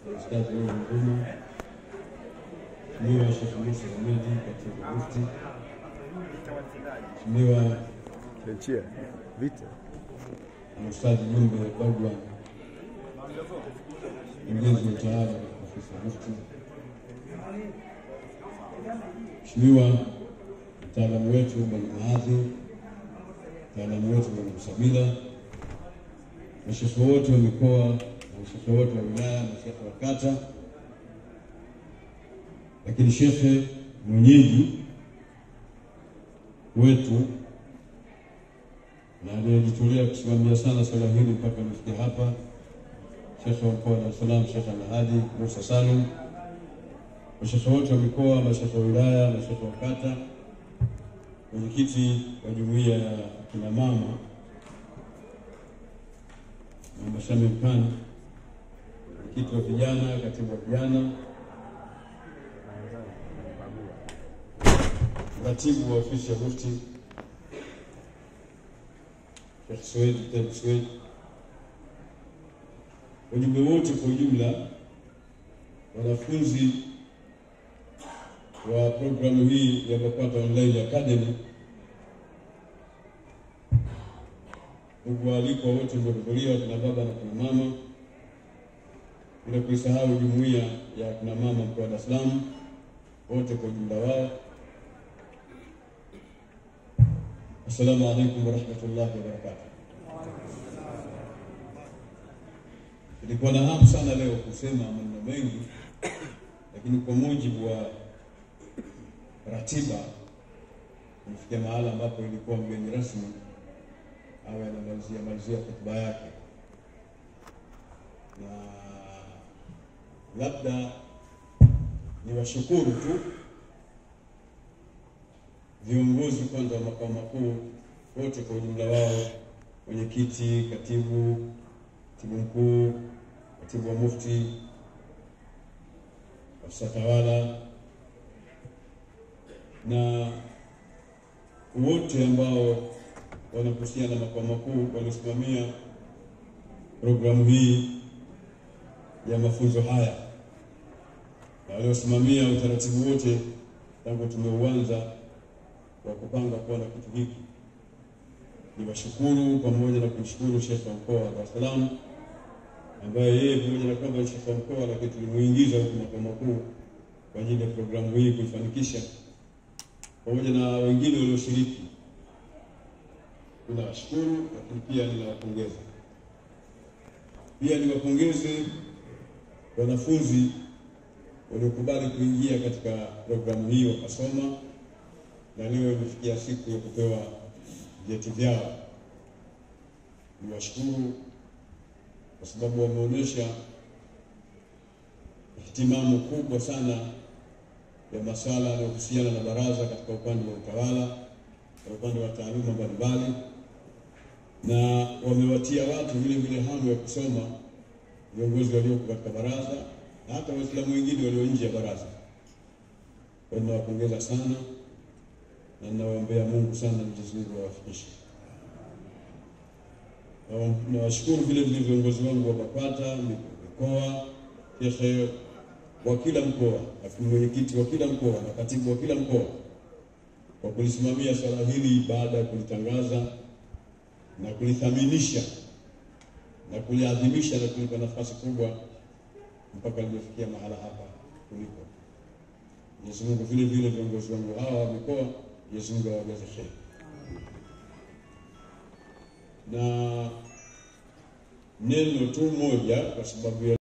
Ustadhi Nuhu Nguma, Mheshimiwa Sheikh Musa Hamidi, katibu mufti, Mheshimiwa Lenchia vita Ustadhi Jumbe Bagwa, mkurugenzi wa utawala katika ofisi ya mufti, Mheshimiwa mtaalamu wetu Bwana Maadhi, mtaalamu wetu Bwana Msabila, mashekhe wote wa mikoa na mashekhe wote wa wilaya, mashekhe wa kata, lakini shekhe mwenyeji wetu na aliyejitolea kusimamia sana swala hili mpaka lifikia hapa, shekhe wa mkoa wa Dar es Salaam, Shekhe Alhadi Musa Salum, mashekhe wote wa mikoa, mashekhe wa wilaya, mashekhe wa kata, mwenyekiti wa jumuiya ya kina mama Mama Shamim Khan, mwenyekiti wa vijana, katibu wa vijana, mratibu wa ofisi ya mufti Sheikh Swedi Taib Swedi, wajumbe wote kwa ujumla, wanafunzi wa programu hii ya BAKWATA Online Academy, ndugu waalikwa wote mliohudhuria, kina baba na kina mama, bila kuisahau jumuiya ya kina mama mkoa wa Dar es Salaam, wote kwa ujumla wao, assalamu alaikum warahmatullahi wabarakatuh. Nilikuwa na hamu sana leo kusema maneno mengi, lakini kwa mujibu wa ratiba kufikia mahala ambapo ilikuwa mgeni rasmi awe anamalizia malizia hotuba yake, na labda niwashukuru tu viongozi kwanza wa makao makuu wote kwa ujumla wao, mwenyekiti, katibu, katibu mkuu, katibu wa mufti, afisa tawala na wote ambao wanahusiana na makao makuu waliosimamia programu hii ya mafunzo haya na waliosimamia utaratibu wote tangu tumeuanza wa kupanga kuwa na kitu hiki. Niwashukuru pamoja na kumshukuru Sheikh wa mkoa wa Dar es Salaam ambaye yeye pamoja na kwamba ni Sheikh wa mkoa, lakini tulimuingiza huku makao makuu kwa ajili ya programu hii kuifanikisha, pamoja na wengine walioshiriki. Ninawashukuru, lakini pia ninawapongeza. Pia niwapongeze wanafunzi waliokubali kuingia katika programu hii wakasoma na leo imefikia siku ya kupewa vyeti vyao. Niwashukuru kwa sababu wameonyesha ihtimamu kubwa sana ya masuala yanayohusiana na baraza katika upande wa utawala na upande wa taaluma mbalimbali, na wamewatia watu vile vile hamu ya kusoma, viongozi walioko katika baraza na hata Waislamu wengine walio nje ya baraza. Kwa hiyo nawapongeza sana na ninawaombea Mungu sana Mwenyezi Mungu awafikishe. Nawashukuru vile vile viongozi wangu wa BAKWATA mikoa, shekhe wa kila mkoa, lakini mwenyekiti wa kila mkoa na katibu wa kila mkoa kwa kulisimamia swala hili baada ya kulitangaza na kulithaminisha na kuliadhimisha na kulipa nafasi kubwa mpaka limefikia mahala hapa kuliko. Mwenyezi Mungu vile vile viongozi wangu hawa wa mikoa Mwenyezi Mungu awajaze kheri. Na neno tu moja kwa sababu ya